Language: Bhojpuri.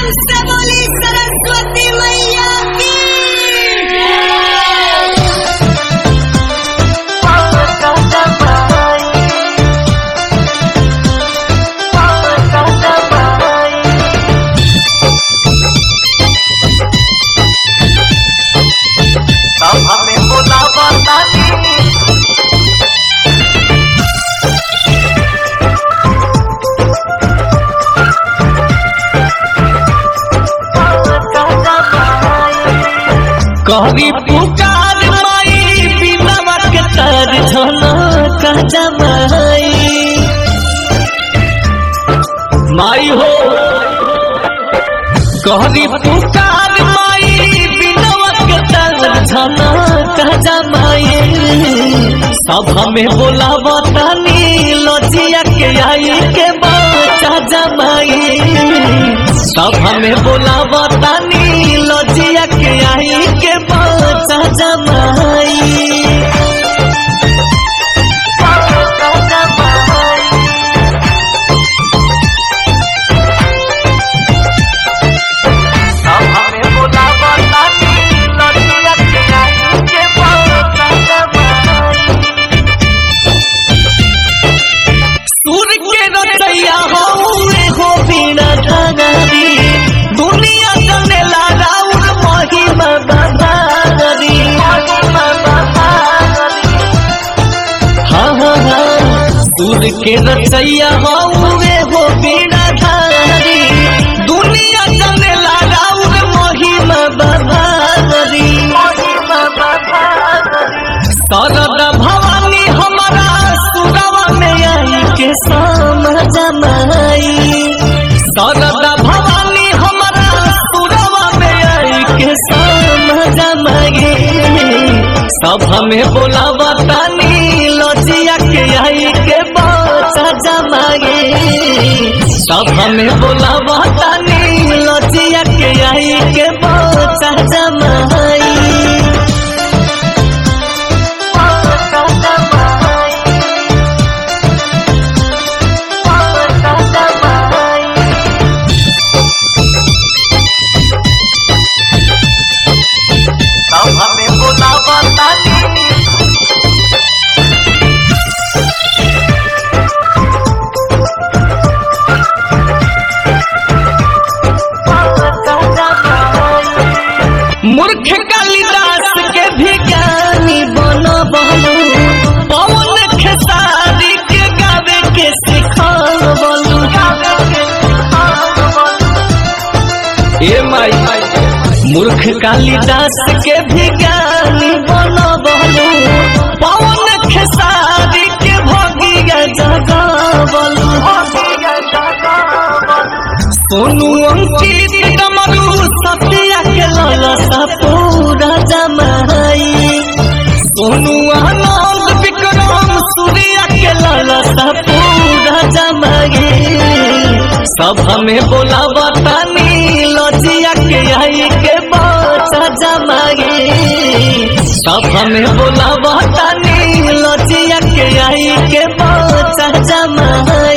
प्रेम से बोली सरस्वती मैया की तब हमें बुलावा तानी कहरी पुकार माई बिना के तर झना कजा माई माई हो कहरी पुकार माई बिना के तर झना कजा माई सब हमें बोलावा तानी लजिया के आई के बचा जमाई सब हमें बोलावा तानी लजिया के आई के बचा जमाई तब हमें बुलावा तानी लड़किया के आई के बाबा जमाई सूर के रचैया हौरे हो बिना धनरी दुनिया जनेला राउर महिमा बधारी हाँ हाँ हाँ सूर के रचैया हौरे हो बिना धारी दुनिया जनेला राउर महिमा बधारी शरद भवानी हमारा सुरवा में आई के समझ माई शरद भवानी हमारा सुरवा में आई के समझ माई सब हमें बोलावा तानी लजिया के आई के बचा जमागे सब हमें बोलावा तानी लजिया के आई के बचा जमाई तब हमें बुलावा तानी मूर्ख कालिदास के भी ज्ञानी बन बनू पवन खेसारी के गावे के सिखाल बनू ए माई मूर्ख कालिदास के भी ज्ञानी बन बनू पवन खेसारी के भगिया जगा बनू सोनू अंकित कमरू सत्या के ललसा पूरा जमाई सोनू आनंद विक्रम सूर्या के ललसा पूरा जमाई सब हमें बोलावा तानी लजिया के आई के बचा जमाई सब हमें बोलावा तानी लजिया के आई के बचा जमाई